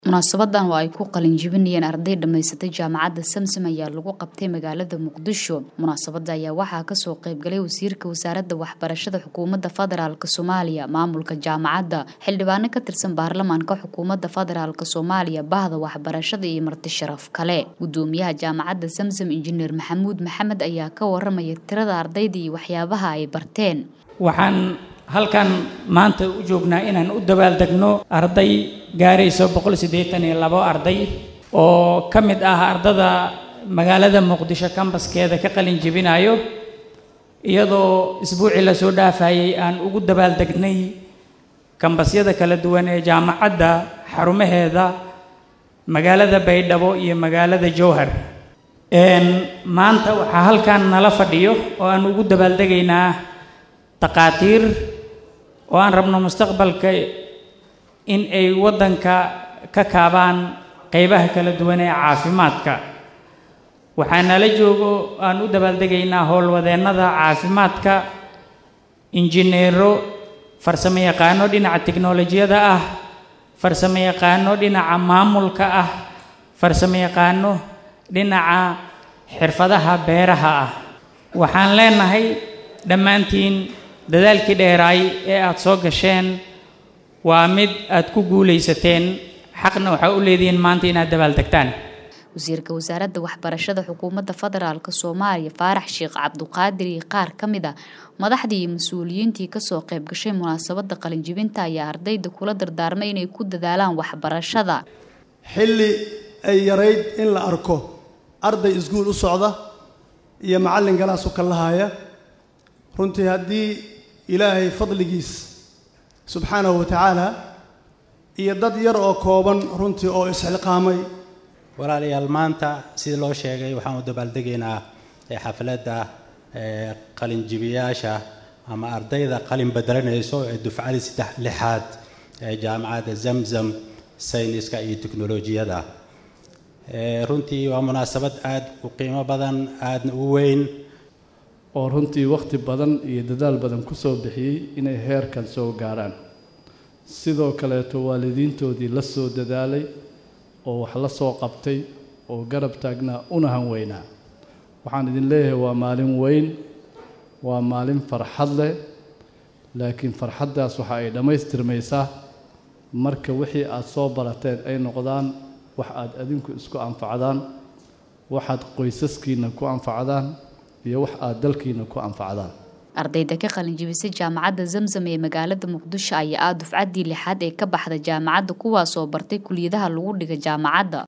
Munaasabadan oo ay ku qalin jebinayeen arday dhamaysatay jaamacadda Samsam ayaa lagu qabtay magaalada Muqdisho. Munaasabada ayaa waxaa kasoo qayb galay wasiirka wasaaradda waxbarashada xukuumadda federaalk Soomaaliya, maamulka jaamacadda, xildhibaano ka tirsan baarlamaanka xukuumadda federaalk Soomaaliya, bahda waxbarashada iyo marti sharaf kale. Gudoomiyaha jaamacadda Samsam Injineer Maxamuud Maxamed ayaa ka waramaya tirada ardayda iyo waxyaabaha ay barteen. waxaan halkan maanta u joognaa inaan u dabaaldegno arday gaarayso boqol siddeetan iyo labo arday oo ka mid ah ardada magaalada muqdisho kambaskeeda ka qalin jebinayo iyadoo isbuucii lasoo dhaafayay aan ugu dabaaldegnay kambasyada kala duwan ee jaamacadda xarumaheeda magaalada baydhabo iyo magaalada jowhar maanta waxaa halkan nala fadhiyo oo aan ugu dabaaldegaynaa takhaatiir oo aan rabno mustaqbalka in ay waddanka ka kaabaan qeybaha kala duwan ee caafimaadka waxaa nala joogo aan u dabaaldegaynaa howlwadeennada caafimaadka injineero farsamo yaqaano dhinaca tiknolojiyada ah farsamo yaqaano dhinaca maamulka ah farsamo yaqaano dhinaca xirfadaha beeraha ah waxaan leenahay dhammaantiin dadaalkii dheeraay ee aada soo gasheen waa mid aad ku guulaysateen xaqna waxaa u leedihiin maanta inaad dabaaldegtaan wasiirka wasaaradda waxbarashada xukuumadda federaalk soomaaliya faarax sheekh cabduqaadir iyo qaar ka mid a madaxdii iyo mas-uuliyiintii kasoo qayb gashay munaasabadda qalinjibinta ayaa ardayda kula dardaarmay inay ku dadaalaan waxbarashada xilli ay yarayd in la arko arday iskuul u socda iyo macallin galaas u kallahaya runtii haddii ilaahay fadligiis subxaanahu wa tacaala iyo dad yar oo kooban runtii oo isxilqaamay walaalayaal maanta sidii loo sheegay waxaan u dabaaldegaynaa xafladda qalinjibiyaasha ama ardayda qalin bedelanayso ee dufcadii saddex lixaad ee jaamacadda zamzam sayniska iyo teknolojiyada runtii waa munaasabad aada u qiimo badan aadna u weyn oo runtii wakhti badan iyo dadaal badan ku soo bixiyey inay heerkan soo gaaraan sidoo kaleeto waalidiintoodii la soo dadaalay oo wax la soo qabtay oo garab taagnaa una hanweynaa waxaan idin leeyahay waa maalin weyn waa maalin farxad leh laakiin farxaddaas waxa ay dhammaystirmaysaa marka wixii aada soo barateen ay noqdaan wax aada adinku isku anfacdaan waxaad qoysaskiina ku anfacdaan iyo wax aada dalkiina ku anfacdaan ardayda ka qalin jebisay jaamacadda zamzam ee magaalada muqdisho ayaa ah dufcaddii lixaad ee ka baxda jaamacadda kuwaasoo bartay kuliyadaha lagu dhiga jaamacadda